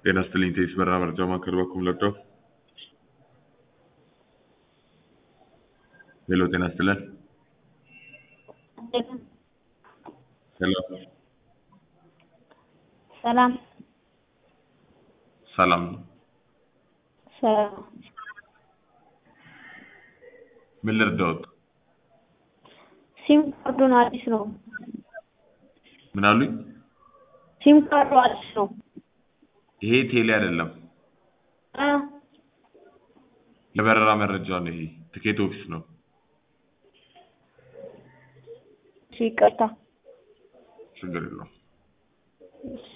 ጤና ይስጥልኝ ቴስ በራ መርጃ ማዕከል በኩል ለብደው ሄሎ ጤና ይስጥልን ሄሎ ሰላም ሰላም ነው ሰላም ምን ልርዳዎት ሲም ካርዱን አዲስ ነው። ምን አሉኝ ሲም ካርዱ አዲስ ነው። ይሄ ቴሌ አይደለም እ የበረራ መረጃ ነው ይሄ ትኬት ኦፊስ ነው እሺ ይቅርታ። ችግር የለውም እሺ